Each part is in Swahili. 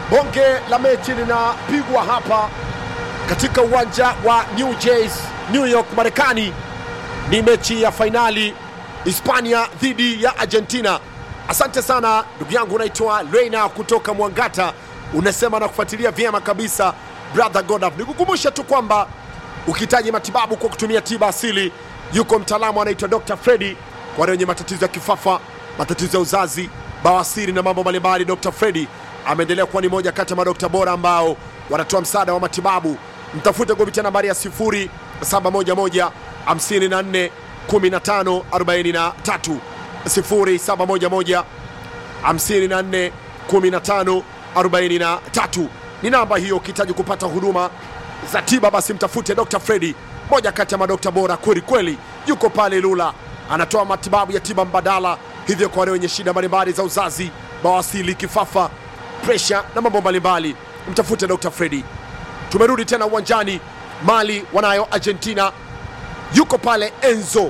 bonge la mechi linapigwa hapa katika uwanja wa New Jersey, New York, Marekani. Ni mechi ya fainali Hispania dhidi ya Argentina. Asante sana ndugu yangu, unaitwa Reina kutoka Mwangata, unasema na kufuatilia vyema kabisa brother Godaf. Nikukumbusha tu kwamba ukihitaji matibabu kwa kutumia tiba asili, yuko mtaalamu anaitwa Dr. Freddy kwa wale wenye matatizo ya kifafa, matatizo ya uzazi, bawasiri na mambo mbalimbali. Dr. Freddy ameendelea kuwa ni moja kati ya madokta bora ambao wanatoa msaada wa matibabu. Mtafute kupitia nambari ya 0711 54 15 43 0711 54 15 43 ni namba hiyo. Ukihitaji kupata huduma za tiba, basi mtafute Dr. Freddy, moja kati ya madokta bora kweli kweli, yuko pale Lula, anatoa matibabu ya tiba mbadala, hivyo kwa wale wenye shida mbalimbali za uzazi, bawasili, kifafa, presha na mambo mbalimbali, mtafute Dr. Freddy. Tumerudi tena uwanjani, Mali wanayo Argentina, yuko pale Enzo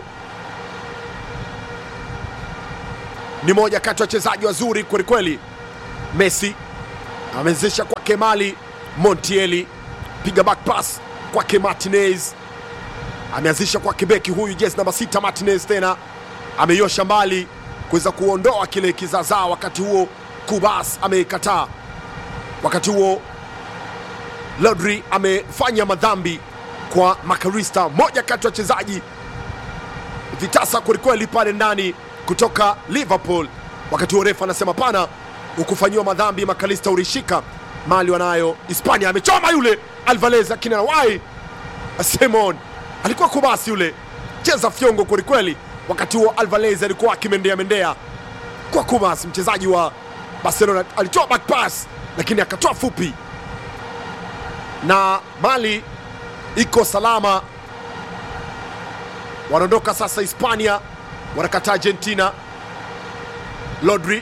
ni moja kati ya wachezaji wazuri kwelikweli. Messi amewezesha kwake Mali, Montiel piga back pass kwake Martinez, ameanzisha kwake beki huyu jezi namba sita Martinez, tena ameiosha mbali kuweza kuondoa kile kizazaa. Wakati huo Kubas ameikataa. Wakati huo Rodri amefanya madhambi kwa Makarista, moja kati ya wachezaji vitasa kwelikweli pale ndani kutoka Liverpool. Wakati huo refa anasema pana, ukufanyiwa madhambi Makalista ulishika. Mali wanayo Hispania, amechoma yule Alvarez, lakini anawai Simon alikuwa kubasi yule, cheza fyongo kwelikweli. Wakati huo Alvarez alikuwa akimendea mendea kwa Kubas, mchezaji wa Barcelona, alitoa back pass lakini akatoa fupi, na Mali iko salama, wanaondoka sasa Hispania wanakata Argentina. Rodri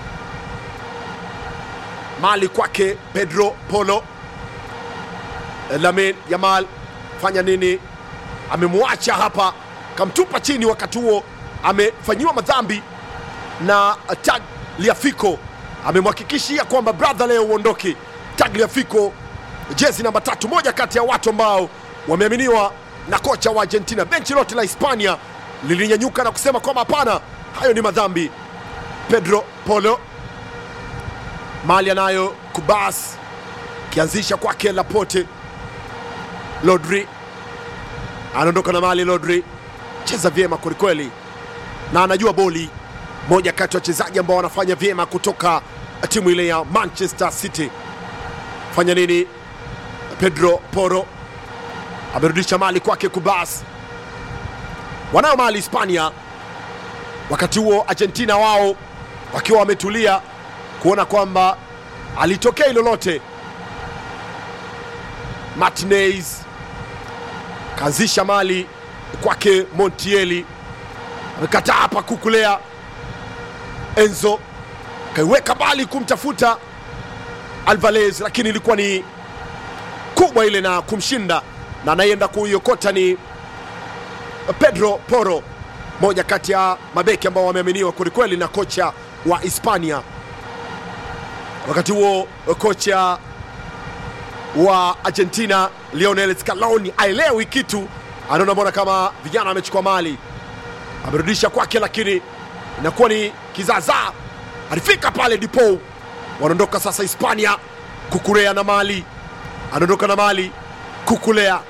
Mali kwake Pedro Polo. Lamin Yamal fanya nini? Amemwacha hapa, kamtupa chini. Wakati huo amefanyiwa madhambi na Tagliafico, amemhakikishia kwamba brother, leo uondoke. Tagliafico jezi namba tatu, moja kati ya watu ambao wameaminiwa na kocha wa Argentina. Benchi lote la Hispania lilinyanyuka na kusema kwamba hapana, hayo ni madhambi. Pedro Polo Mali anayo Kubas kianzisha kwake Laporte. Rodri anaondoka na Mali. Rodri cheza vyema kwelikweli na anajua boli, moja kati ya wachezaji ambao wanafanya vyema kutoka timu ile ya Manchester City. Fanya nini? Pedro Poro amerudisha Mali kwake Kubas wanayo Mali Hispania. Wakati huo Argentina wao wakiwa wametulia kuona kwamba alitokea lolote. Martinez kaanzisha Mali kwake Montiel, amekataa hapa kukulea. Enzo kaiweka mbali kumtafuta Alvarez, lakini ilikuwa ni kubwa ile na kumshinda, na anayeenda kuiokota ni Pedro Poro, moja kati ya mabeki ambao wameaminiwa kwelikweli na kocha wa Hispania. Wakati huo kocha wa Argentina Lionel Scaloni aelewi kitu, anaona mbona kama vijana wamechukua mali, amerudisha kwake, lakini inakuwa ni kizaazaa. Alifika pale Dipo, wanaondoka sasa Hispania. Kukurea na Mali, anaondoka na Mali. Kukulea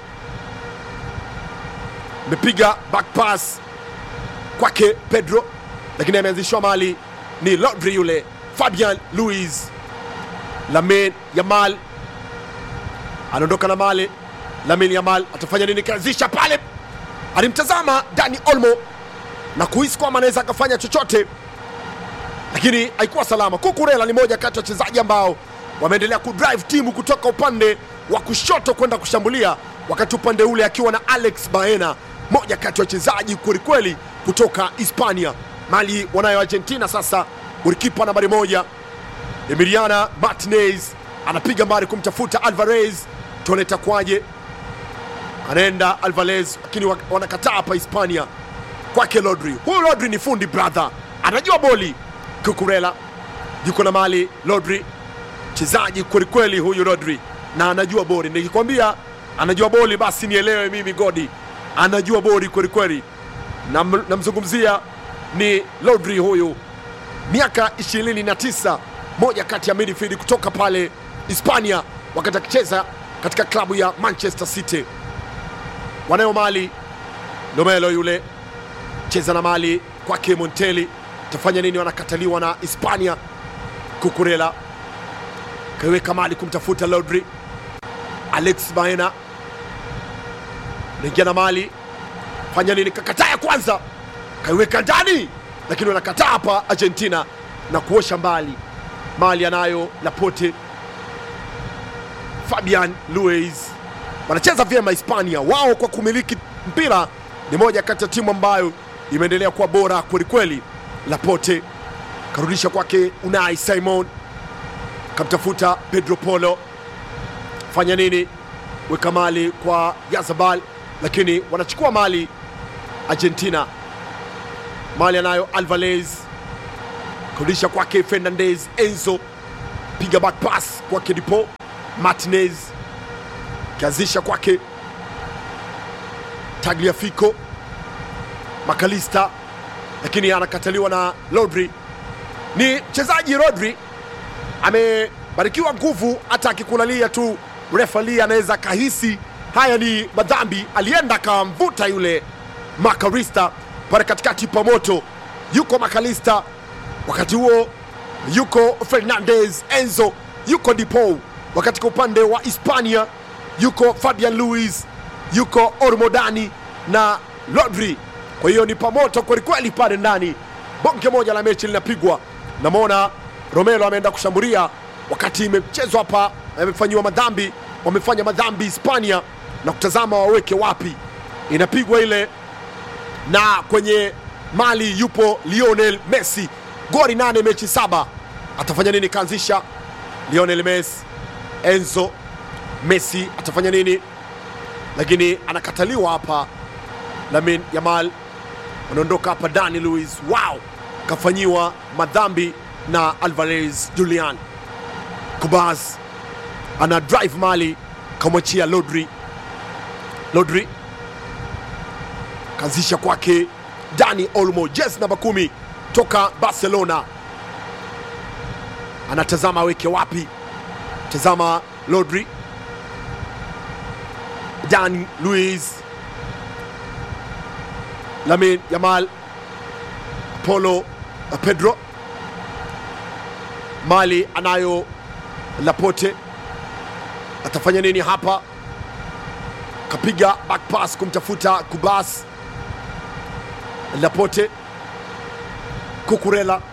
amepiga back pass kwake Pedro, lakini ameanzishwa Mali ni Rodri yule Fabian Luis. Lamin Yamal anaondoka na Mali. Lamin Yamal atafanya nini? Kaanzisha pale, alimtazama Dani Olmo na kuhisi kwamba anaweza akafanya chochote, lakini haikuwa salama. Kukurela ni moja kati ya wachezaji ambao wameendelea kudrive timu kutoka upande wa kushoto kwenda kushambulia, wakati upande ule akiwa na Alex Baena, moja kati ya wachezaji kwelikweli kutoka Hispania. Mali wanayo Argentina sasa. Golikipa nambari moja Emiliana Martinez anapiga mbali kumtafuta Alvarez, tuone itakuwaje. Anaenda Alvarez, lakini wa- wanakataa hapa Hispania kwake Rodri. Huyu Rodri ni fundi brother, anajua boli. Kukurela yuko na Mali, Rodri mchezaji kwelikweli huyu Rodri, na anajua boli. Nikikwambia anajua boli, basi nielewe mimi Godi, anajua boli kwelikweli. Nam- Namzungumzia ni Rodri huyu, miaka 29, moja kati ya midfield kutoka pale Hispania, wakati akicheza katika klabu ya Manchester City. Wanayo mali Lomelo yule cheza na mali kwake Monteli, tafanya nini? Wanakataliwa na Hispania. Kukurela kaiweka mali kumtafuta Rodri. Alex Baena naingia na mali, fanya nini? Kakataa ya kwanza, kaiweka ndani, lakini wanakataa hapa Argentina na kuosha mbali. Mali anayo Laporte, Fabian Luiz wanacheza vyema Hispania. Wao kwa kumiliki mpira ni moja kati ya timu ambayo imeendelea kuwa bora kwelikweli. Laporte karudisha kwake Unai Simon, kamtafuta Pedro Polo, fanya nini? Weka mali kwa Yazabal, lakini wanachukua mali Argentina. Mali anayo Alvarez, karudisha kwake Fernandez, Enzo piga back pass kwake Dipo Martinez, kianzisha kwake Tagliafico Makalista, lakini anakataliwa na Rodri. Ni mchezaji Rodri amebarikiwa nguvu, hata akikulalia tu refali anaweza kahisi haya ni madhambi. Alienda akamvuta yule Makalista pale katikati pa moto, yuko Makalista, wakati huo yuko Fernandez, Enzo yuko Dipo, wakati kwa upande wa Hispania yuko Fabian Luiz, yuko Ormodani na Rodri. Kwa hiyo ni pamoto kwelikweli pale ndani, bonge moja la mechi linapigwa. Namwona Romelo ameenda kushambulia wakati imechezwa hapa, amefanyiwa madhambi, wamefanya madhambi Hispania na kutazama waweke wapi. Inapigwa ile na kwenye mali yupo Lionel Messi, goli nane mechi saba. Atafanya nini? Kaanzisha Lionel Messi, Enzo Messi atafanya nini? Lakini anakataliwa hapa. Lamin Yamal anaondoka hapa. Dani Luis, wow, kafanyiwa madhambi na Alvarez Julian. Kubaz ana drive mali, kamwachia Rodri. Rodri kaanzisha kwake Dani Olmo, jezi namba kumi toka Barcelona, anatazama aweke wapi. Tazama Rodri, Dan Luis, Lamin Yamal, Apollo Pedro, mali anayo Laporte, atafanya nini hapa? Kapiga back pass kumtafuta Kubas, Laporte, Kukurela,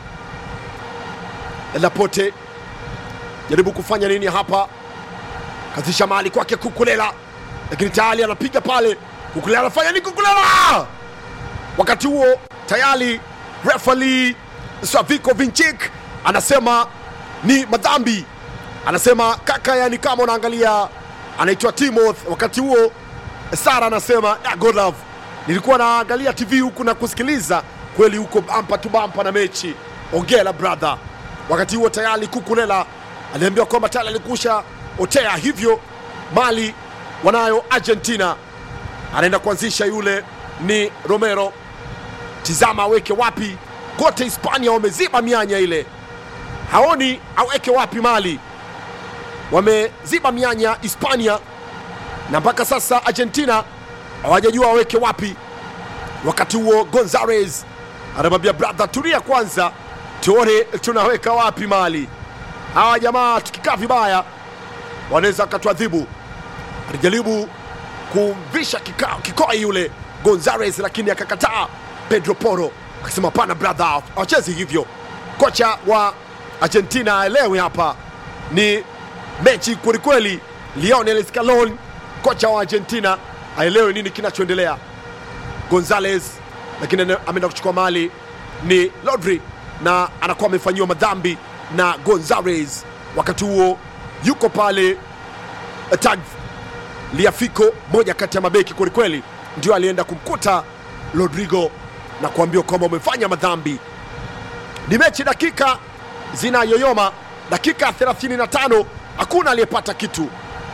Laporte jaribu kufanya nini hapa, kazisha mali kwake Kukulela, lakini tayari anapiga pale. Kukulela anafanya nini? Kukulela wakati huo tayari refali Slaviko Vinchik anasema ni madhambi, anasema kaka, yani kama unaangalia, anaitwa Timoth. Wakati huo Sara anasema "Ah, God love, nilikuwa naangalia TV huku na kusikiliza kweli, huko bampa tu bampa na mechi, ongela brother. Wakati huo tayari Kukulela aliambiwa kwamba tayari alikusha otea, hivyo mali wanayo Argentina. Anaenda kuanzisha yule ni Romero, tizama aweke wapi. Kote Hispania wameziba mianya ile, haoni aweke wapi. Mali wameziba mianya Hispania, na mpaka sasa Argentina hawajajua aweke wapi. Wakati huo Gonzalez anamwambia brother, tulia kwanza, tuone tunaweka wapi mali. Hawa jamaa tukikaa vibaya wanaweza wakatuadhibu. Alijaribu kumvisha kika- kikoi yule Gonzalez, lakini akakataa. Pedro Porro akasema hapana brother, hawachezi hivyo. Kocha wa Argentina aelewe hapa ni mechi kwelikweli. Lionel Scaloni, kocha wa Argentina, aelewe nini kinachoendelea. Gonzalez lakini ane- ameenda kuchukua mali ni Rodri na anakuwa amefanyiwa madhambi na Gonzalez. Wakati huo yuko pale tag Liafico, moja kati ya mabeki kwelikweli, ndio alienda kumkuta Rodrigo na kuambiwa kwamba umefanya madhambi. Ni mechi dakika zinayoyoma, dakika 35 hakuna aliyepata kitu.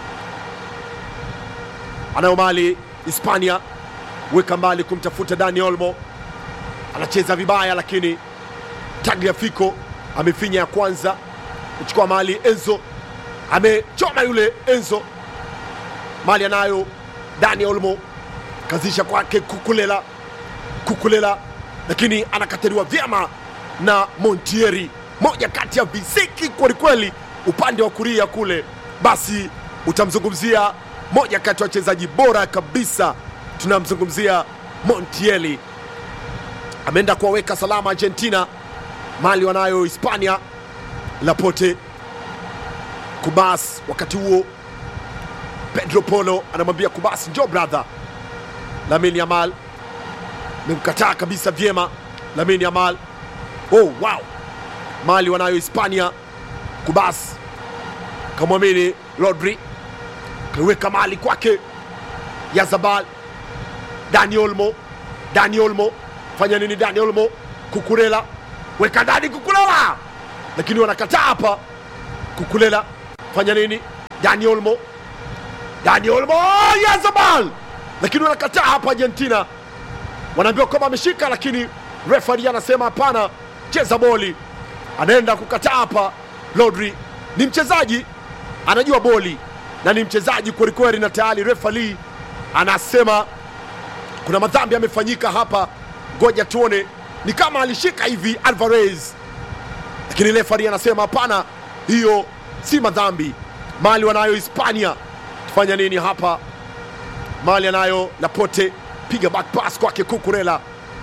Anayo mali Hispania, weka mbali kumtafuta Dani Olmo, anacheza vibaya, lakini Tagliafico amefinya ya kwanza kuchukua mali. Enzo amechoma yule Enzo, mali anayo Dani Olmo, kazisha kwake Kukulela, Kukulela, lakini anakataliwa vyema na Montieri, moja kati ya visiki kwelikweli upande wa kulia kule. Basi utamzungumzia moja kati ya wachezaji bora kabisa, tunamzungumzia Montieri. Ameenda kuwaweka salama Argentina, mali wanayo Hispania. Laporte, Kubas, wakati huo Pedro Polo anamwambia Kubas, njo brother. Lamine Yamal memkataa kabisa vyema. Lamine Yamal, oh, wow, mali wanayo Hispania. Kubas kamwamini Rodri, kaiweka mali kwake Yazabal. Dani Olmo, Dani Olmo fanya nini? Dani Olmo, Kukurela weka ndani, Kukurela lakini wanakataa hapa. Kukulela fanya nini? Dani Olmo, Dani Olmo, Yazabal lakini wanakataa hapa. Argentina wanaambiwa kwamba ameshika, lakini refari anasema hapana, cheza boli. Anaenda kukataa hapa. Rodri ni mchezaji anajua boli na ni mchezaji kwelikweli, na tayari refari anasema kuna madhambi yamefanyika hapa. Ngoja tuone, ni kama alishika hivi Alvarez, lakini refari anasema hapana, hiyo si madhambi. Mali wanayo Hispania, tufanya nini hapa? Mali anayo Laporte, piga back pass kwake Kukurela,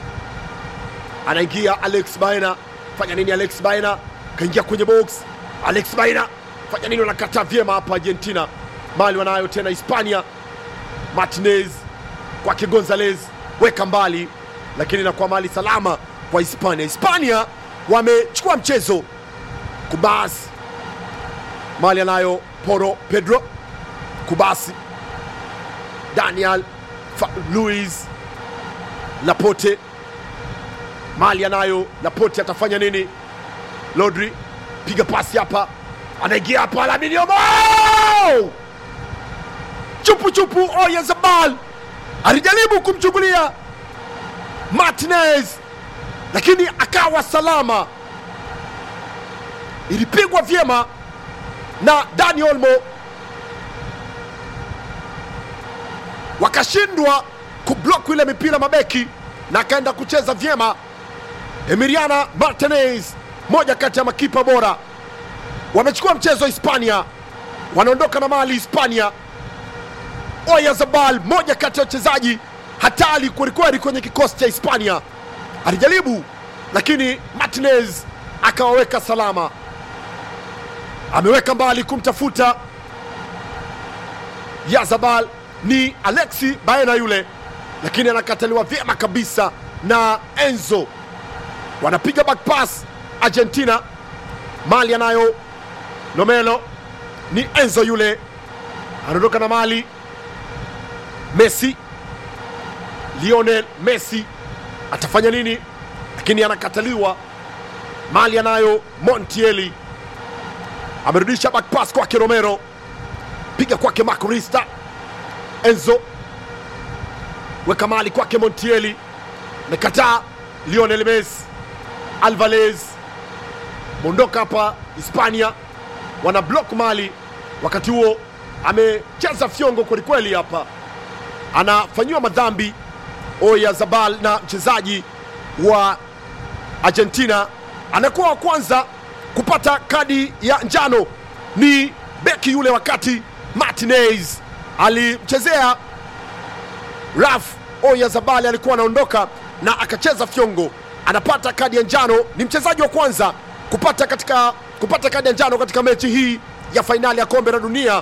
anaingia Alex Baena, fanya nini? Alex Baena kaingia kwenye box. Alex Baena fanya nini? Wanakataa vyema hapa Argentina. Mali wanayo tena Hispania, Martinez kwake Gonzalez, weka mbali, lakini inakuwa mali salama kwa Hispania. Hispania wamechukua mchezo. Kubas mali anayo Poro Pedro Kubasi, Daniel Fa Luis Laporte, mali anayo Laporte, atafanya nini? Rodri piga pasi hapa, anaingia hapa, Lamine Yamal chupu chupu, Oyarzabal alijaribu kumchungulia Martinez lakini akawa salama, ilipigwa vyema na Dani Olmo, wakashindwa kublock ile mipira mabeki na akaenda kucheza vyema. Emiliana Martinez, moja kati ya makipa bora, wamechukua mchezo Hispania, wanaondoka na mali Hispania. Oyarzabal, moja kati ya wachezaji hatari kwelikweli kwenye kikosi cha Hispania, alijaribu lakini Martinez akawaweka salama, ameweka mbali kumtafuta Yazabal, ni Alexi Baena yule, lakini anakataliwa vyema kabisa na Enzo. Wanapiga back pass Argentina, mali anayo Nomelo, ni Enzo yule, anaondoka na mali Messi, Lionel Messi atafanya nini? Lakini anakataliwa. Mali anayo Montiel, amerudisha back pass kwake Romero, piga kwake Macorista. Enzo weka mali kwake Montiel, amekataa. Lionel Messi, Alvarez mondoka hapa. Hispania wana block mali, wakati huo amecheza fyongo kwelikweli hapa, anafanyiwa madhambi Oyarzabal na mchezaji wa Argentina anakuwa wa kwanza kupata kadi ya njano ni beki yule, wakati Martinez alimchezea Raf Oyarzabal alikuwa anaondoka na akacheza fyongo, anapata kadi ya njano. Ni mchezaji wa kwanza kupata katika kupata kadi ya njano katika mechi hii ya fainali ya kombe la dunia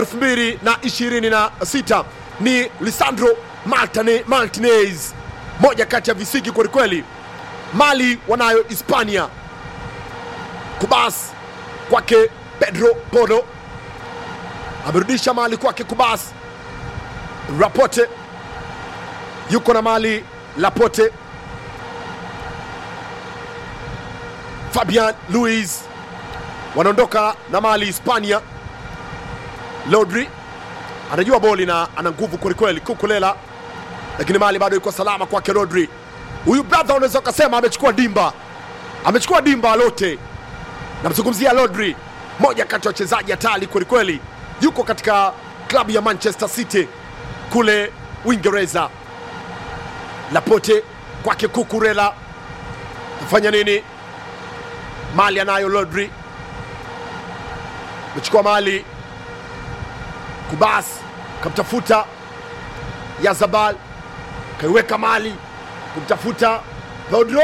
2026 ni Lisandro Martine, Martinez, moja kati ya visiki kwelikweli. Mali wanayo Hispania. Kubas kwake Pedro Porro, amerudisha mali kwake Kubas. Rapote yuko na mali Lapote. Fabian Luis wanaondoka na mali Hispania. Lodri anajua boli na ana nguvu kwelikweli, Kukulela, lakini mali bado iko salama kwake. Rodri huyu brother, unaweza ukasema amechukua dimba, amechukua dimba lote. Namzungumzia Rodri, moja kati ya wachezaji hatari kwelikweli, yuko katika klabu ya Manchester City kule Uingereza. Lapote kwake Kukurela, afanya nini? Mali anayo Rodri, amechukua mali Kubas kamtafuta Yazabal, kaiweka mali kumtafuta Pedro,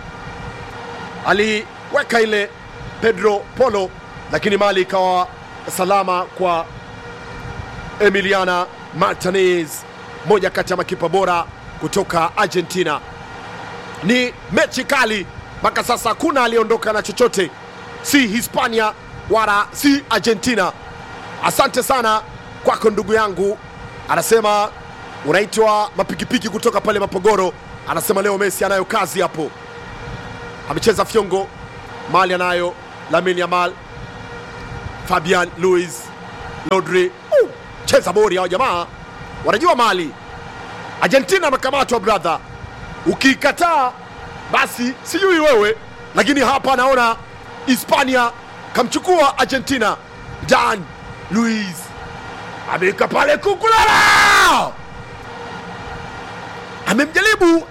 aliweka ile Pedro Polo, lakini mali ikawa salama kwa Emiliana Martinez, moja kati ya makipa bora kutoka Argentina. Ni mechi kali mpaka sasa, hakuna aliyeondoka na chochote, si Hispania wala si Argentina. Asante sana kwako ndugu yangu, anasema unaitwa mapikipiki kutoka pale Mapogoro. Anasema leo Messi anayo kazi hapo, amecheza fyongo. Mali anayo Lamine Yamal, Fabian Luis, Rodri. Uh, cheza bori hao jamaa, wanajua Mali. Argentina amekamatwa brother, ukikataa basi sijui wewe, lakini hapa naona Hispania kamchukua Argentina. Dan Luis ameweka pale Kukulala, amemjaribu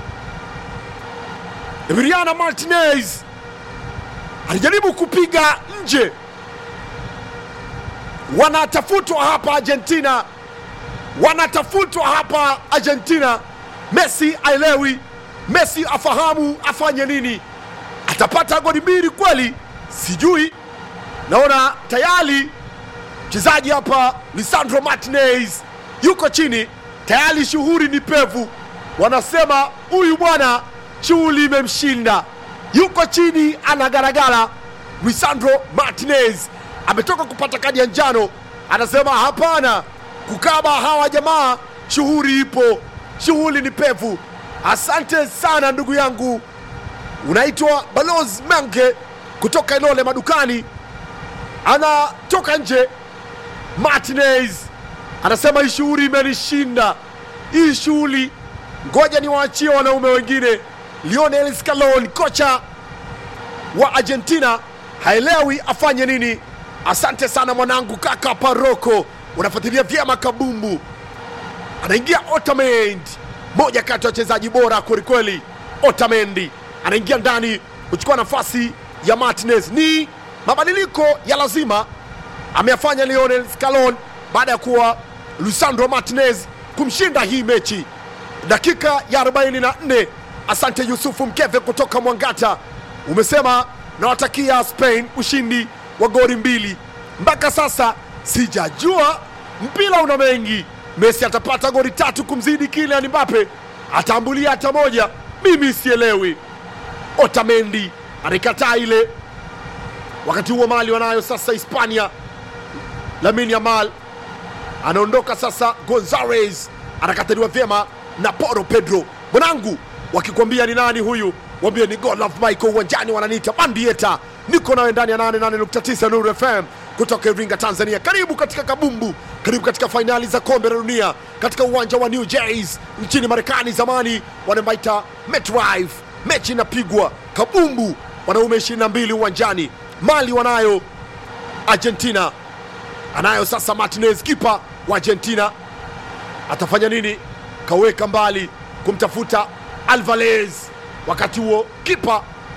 Emiliano Martinez, alijaribu kupiga nje. Wanatafutwa hapa Argentina, wanatafutwa hapa Argentina. Messi aelewi, Messi afahamu afanye nini. Atapata goli mbili kweli? Sijui, naona tayari mchezaji hapa Lisandro Martinez yuko chini tayari, shughuli ni pevu. Wanasema huyu bwana shughuli imemshinda, yuko chini anagaragara. Lisandro Martinez ametoka kupata kadi ya njano, anasema hapana, kukaba hawa jamaa, shughuli ipo, shughuli ni pevu. Asante sana ndugu yangu, unaitwa Balozi Mange kutoka Ilole madukani, anatoka nje Martinez anasema hii shughuli imenishinda, hii shughuli ngoja niwaachie wanaume wengine. Lionel Scaloni, kocha wa Argentina, haelewi afanye nini. Asante sana mwanangu, kaka Paroko, unafuatilia vyema kabumbu. Anaingia Otamendi, moja kati ya wachezaji bora kwelikweli. Otamendi anaingia ndani kuchukua nafasi ya Martinez. Ni mabadiliko ya lazima ameyafanya Lionel Scaloni baada ya kuwa Lisandro Martinez kumshinda hii mechi dakika ya 44. Asante Yusufu Mkeve kutoka Mwangata, umesema nawatakia Spain ushindi wa goli mbili. Mpaka sasa sijajua, mpira una mengi. Messi atapata goli tatu kumzidi Kylian Mbappe, atambulia hata moja, mimi sielewi. Otamendi anaikataa ile. Wakati huo mali wanayo sasa Hispania Lamine Yamal anaondoka sasa. Gonzalez anakataliwa vyema na Poro Pedro. Mwanangu, wakikwambia ni nani huyu, wambie ni God Love Michael. Uwanjani wananiita Bandieta, niko nawe ndani ya 88.9 Nuru FM kutoka Iringa, Tanzania. Karibu katika kabumbu, karibu katika fainali za kombe la dunia katika uwanja wa New Jersey nchini Marekani. Zamani wanamaita MetLife. Mechi inapigwa kabumbu, wanaume 22 uwanjani. Mali wanayo Argentina anayo sasa Martinez, kipa wa Argentina atafanya nini? Kaweka mbali kumtafuta Alvarez. Wakati huo kipa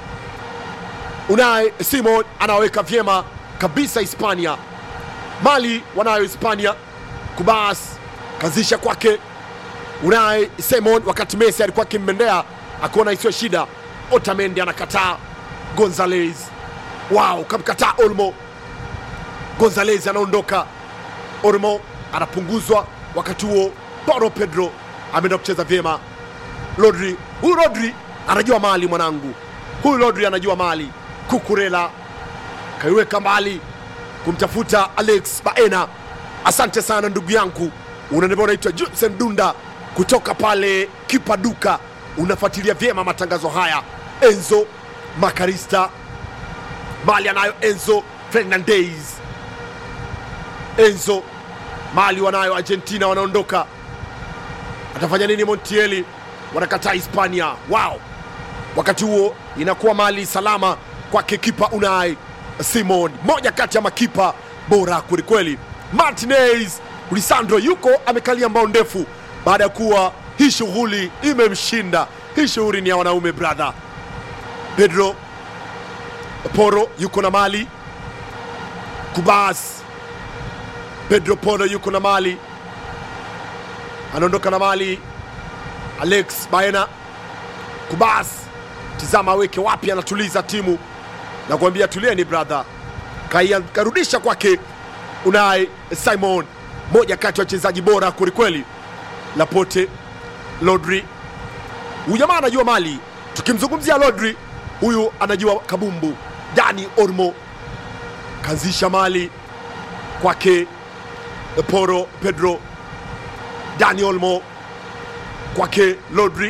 Unai Simon anaweka vyema kabisa Hispania. Mali wanayo Hispania, Kubas kazisha kwake Unai Simon, wakati Messi alikuwa akimmendea akiona isiyo shida. Otamendi anakataa, Gonzalez wow, kamkataa Olmo Gonzalez anaondoka, Olmo anapunguzwa. Wakati huo Paulo Pedro ameenda kucheza vyema. Rodri, huyu Rodri anajua mali mwanangu, huyu Rodri anajua mali. Kukurela kaiweka mbali kumtafuta Alex Baena. Asante sana ndugu yangu, unaniambia unaitwa Judson Dunda kutoka pale Kipaduka, unafuatilia vyema matangazo haya. Enzo Makarista mali anayo Enzo Fernandez, Enzo mali wanayo Argentina, wanaondoka. Atafanya nini Montiel? Wanakataa Hispania wao. Wakati huo inakuwa mali salama kwake kipa Unai Simon, moja kati ya makipa bora kwelikweli. Martinez Lisandro yuko amekalia mbao ndefu baada ya kuwa hii shughuli imemshinda. Hii shughuli ni ya wanaume brother. Pedro Poro yuko na mali Kubas. Pedro Poro yuko na mali, anaondoka na mali. Alex Baena Kubas, tizama aweke wapi, anatuliza timu na kuambia tulieni brother, Kaya- karudisha kwake Unai Simon, moja kati ya wachezaji bora kwelikweli. Lapote Lodri, huyu jamaa anajua mali. Tukimzungumzia Lodri, huyu anajua kabumbu. Dani Ormo kaanzisha mali kwake Poro Pedro, Dani Olmo kwake Lodri,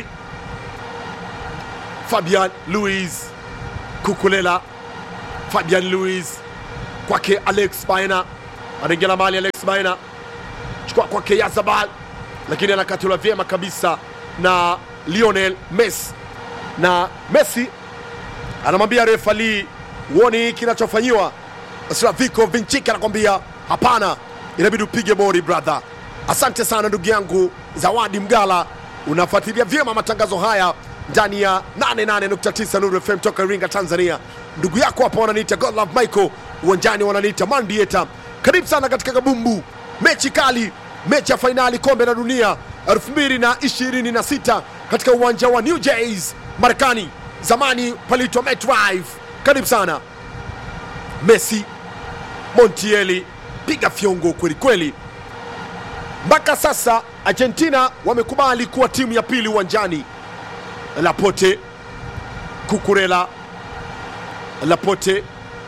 Fabian Luis Kukulela, Fabian Luis kwake Alex Baena, anaingia na mali Alex Baena, chukua kwake Yazabal, lakini anakatula vyema kabisa na Lionel Messi, na Messi anamwambia refa Lee, uoni kinachofanyiwa. Slaviko Vinchik anakwambia hapana, inabidi upige bori brother. Asante sana ndugu yangu Zawadi Mgala, unafuatilia vyema matangazo haya ndani ya 88.9 Nuru FM toka Iringa, Tanzania. Ndugu yako hapa wananiita Godlove Michael, uwanjani wananiita Mandieta. Karibu sana katika kabumbu, mechi kali, mechi ya fainali kombe la dunia 2026 katika uwanja wa New Jersey, Marekani. Zamani paliitwa MetLife. Karibu sana Messi, Montiel, piga fyongo kweli kweli. Mpaka sasa Argentina wamekubali kuwa timu ya pili uwanjani. Lapote, Kukurela, Lapote,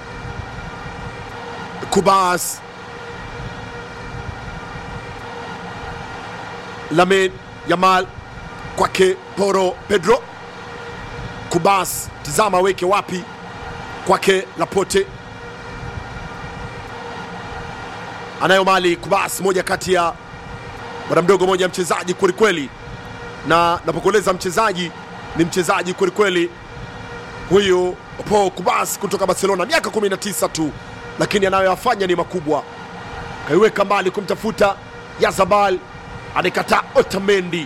Kubas, Lamin Yamal kwake Poro Pedro, Kubas, tizama aweke wapi kwake Lapote anayo mali Kubas, moja kati ya bwana mdogo, moja ya mchezaji kwelikweli, na napokueleza mchezaji ni mchezaji kwelikweli huyu Paul Kubas kutoka Barcelona, miaka 19 tu, lakini anayoyafanya ni makubwa. Kaiweka mbali kumtafuta Yazabal, anaikataa Otamendi.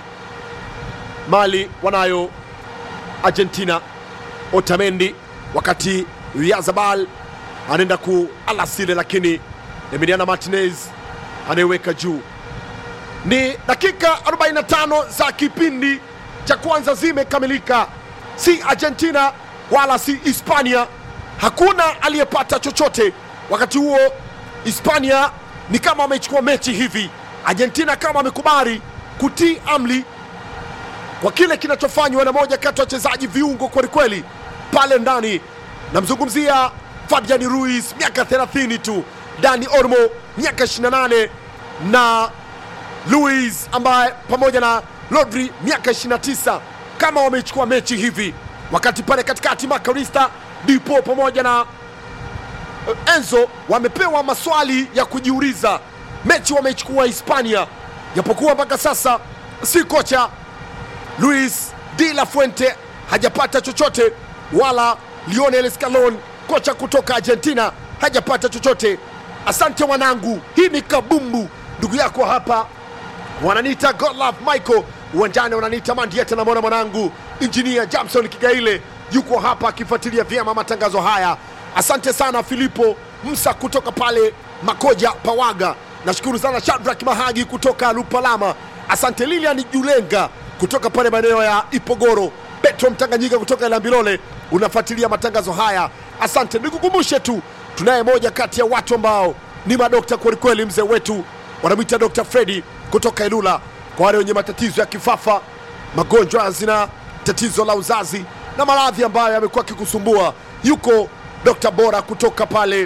Mali wanayo Argentina, Otamendi, wakati Yazabal anaenda ku alasile, lakini Emiliano Martinez anayeweka juu. Ni dakika 45 za kipindi cha kwanza zimekamilika, si Argentina wala si Hispania, hakuna aliyepata chochote. Wakati huo Hispania ni kama wamechukua mechi hivi, Argentina kama wamekubali kutii amri kwa kile kinachofanywa na moja kati ya wachezaji viungo kwelikweli pale ndani. Namzungumzia Fabian Ruiz, miaka 30 tu, Dani Olmo miaka 28 na Luis ambaye pamoja na Rodri miaka 29, kama wamechukua mechi hivi, wakati pale katikati Makarista Dipo pamoja na eh, Enzo wamepewa maswali ya kujiuliza. Mechi wameichukua Hispania, japokuwa mpaka sasa si kocha Luis de la Fuente hajapata chochote, wala Lionel Scaloni kocha kutoka Argentina hajapata chochote. Asante wanangu, hii ni kabumbu. Ndugu yako hapa wananiita Godlove Michael, uwanjani wananiita Mandieta. Namwona mwanangu injinia Jamson Kigaile yuko hapa akifuatilia vyema matangazo haya. Asante sana Filipo Msa kutoka pale Makoja Pawaga. Nashukuru sana Shadrack Mahagi kutoka Lupalama. Asante Lilian Julenga kutoka pale maeneo ya Ipogoro. Petro Mtanganyika kutoka Lambilole unafuatilia matangazo haya. Asante. Nikukumbushe tu tunaye moja kati ya watu ambao ni madokta kwelikweli, mzee wetu wanamwita Dr. Fredi kutoka Ilula, kwa wale wenye matatizo ya kifafa, magonjwa ya zinaa, tatizo la uzazi na maradhi ambayo yamekuwa akikusumbua, yuko dokta bora kutoka pale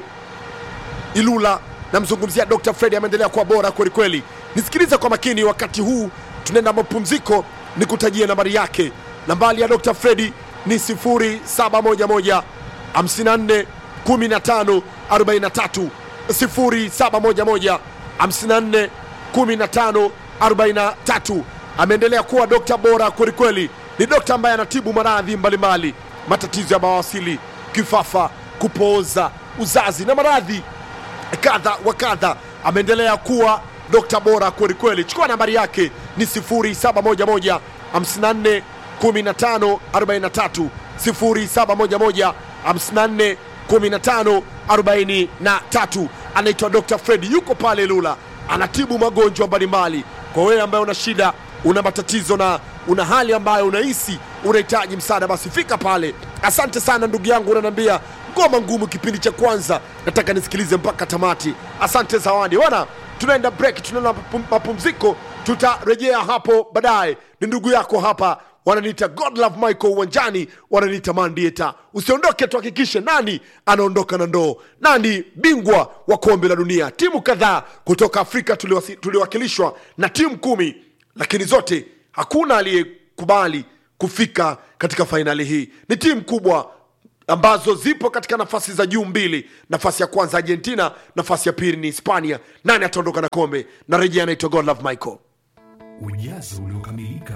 Ilula. Namzungumzia Dr. Fredi, ameendelea kuwa bora kwelikweli. Nisikilize kwa makini, wakati huu tunaenda mapumziko, nikutajie nambari yake. Nambari ya Dr. Fredi ni 0711 54 15 43 0711 54 15 43 ameendelea kuwa dokta bora kwelikweli ni dokta ambaye anatibu maradhi mbalimbali matatizo ya mawasili kifafa kupooza uzazi na maradhi kadha wa kadha ameendelea kuwa dokta bora kwelikweli chukua nambari yake ni 0711 54 15 43 0711 54 15 43 anaitwa dr fred yuko pale lula anatibu magonjwa mbalimbali kwa wewe ambaye una shida una matatizo na una hali ambayo unahisi unahitaji msaada basi fika pale asante sana ndugu yangu unaniambia ngoma ngumu kipindi cha kwanza nataka nisikilize mpaka tamati asante zawadi wana tunaenda break tunaenda mapum- mapumziko tutarejea hapo baadaye ni ndugu yako hapa wananiita godlove michael uwanjani wananiita mandieta usiondoke tuhakikishe nani anaondoka na ndoo nani bingwa wa kombe la dunia timu kadhaa kutoka afrika tuliwasi- tuliwakilishwa na timu kumi lakini zote hakuna aliyekubali kufika katika fainali hii ni timu kubwa ambazo zipo katika nafasi za juu mbili nafasi ya kwanza argentina nafasi ya pili ni hispania nani ataondoka na kombe na rejea anaitwa godlove michael ujazo uliokamilika